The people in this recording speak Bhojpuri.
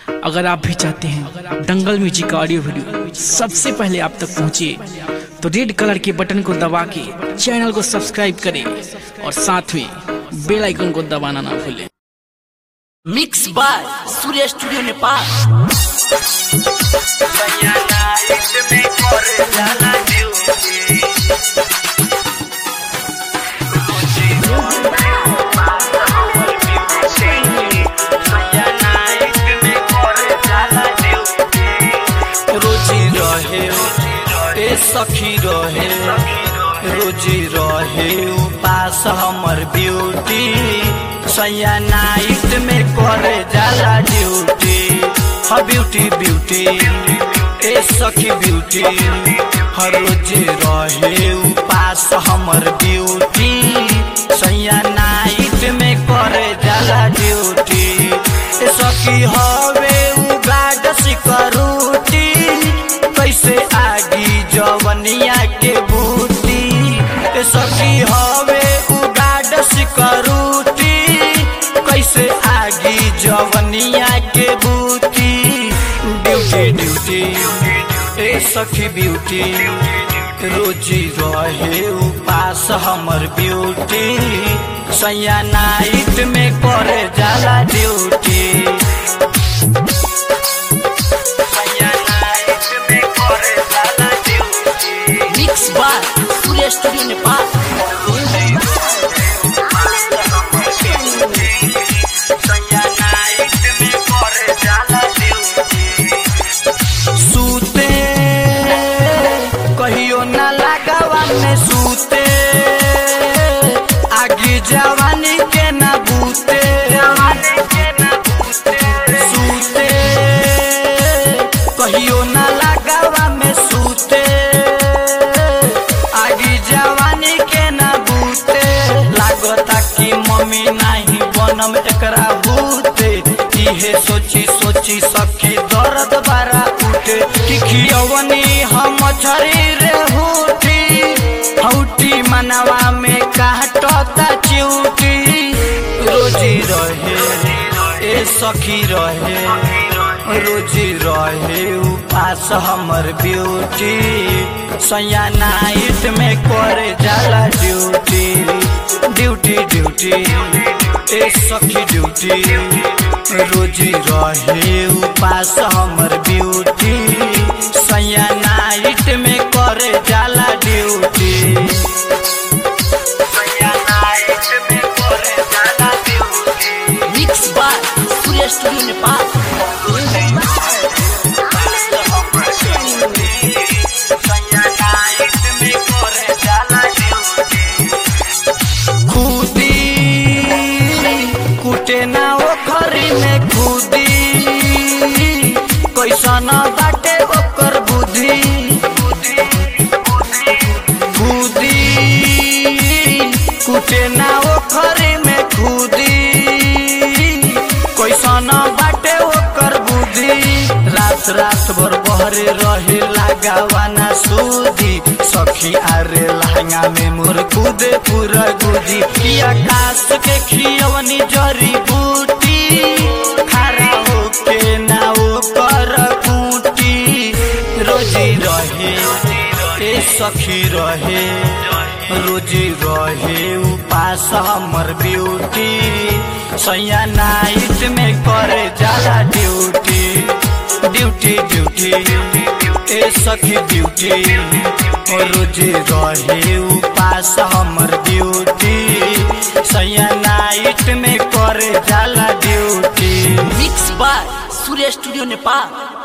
अगर आप भी चाहते हैं दंगल म्यूजिक का ऑडियो वीडियो सबसे पहले आप तक पहुंचे तो रेड कलर के बटन को दबा के चैनल को सब्सक्राइब करें और साथ में बेल आइकन को दबाना ना भूलें mix by Surya studio Nepal रोजी रहे ए सखी रहे रोजी रहे उपास हमर ब्यूटी सैया नाइट में करे जाला ड्यूटी ह ब्यूटी ब्यूटी ए सखी ब्यूटी हर रोजी रहे उपास हमर ब्यूटी सैया नाइट में करे जाला ड्यूटी ए सखी हवे उगाड सिकरूटी कैसे आगी जवनिया के बूटी ए सखी हवे उगाड सिकरूटी कैसे आगी जवनिया के बूटी ड्यूटी ड्यूटी ए सखी ब्यूटी रोजी रहे उपास हमर ब्यूटी सैया नाइट में करे जाला duty mix by Surya studio Nepal सूते कहियो ना लगावा में सूते आगे जवानी के ना बूते सूते कहियो ना लगावा में सूते आगे जवानी के ना बूते लागता कि मम्मी नाही बनम एकरा बूते इहे सोची सोची सखी दर्द बारा उठे कि खियवनी हम शरीर हुटी हौटी मनवा में काटता चिउटी रोजी रहे ए सखी रहे रोजी रहे उपास हमर ब्यूटी सैया नाइट में करे जाला ड्यूटी ड्यूटी ड्यूटी ए सखी ड्यूटी रोजी रहे उपास हमर ब्यूटी सैया नाइट में करे जाला duty mix by Surya studio Nepal खुदी कुटे ना ओखरी में खुदी कैसन बाटे ओकर बुद्धि खुदी कुटे ना ओखरी में खुदी कैसन बाटे ओकर बुद्धि रात रात भर बहरे रहे लगावाना सूदी सखी आरे लहंगा में मोर कूदे पूरा गुदी कि आकाश के खियवनी जरी बूटी खड़ा होके ना ओकर कूटी रोजी रहे ए सखी रहे रोजी रहे उपास हमर ब्यूटी सैया नाइट में करे जाला ड्यूटी ड्यूटी ड्यूटी ए सखी ड्यूटी रोजी रहे उपास हमर ड्यूटी सैया नाइट में करे जाला duty mix by Surya studio Nepal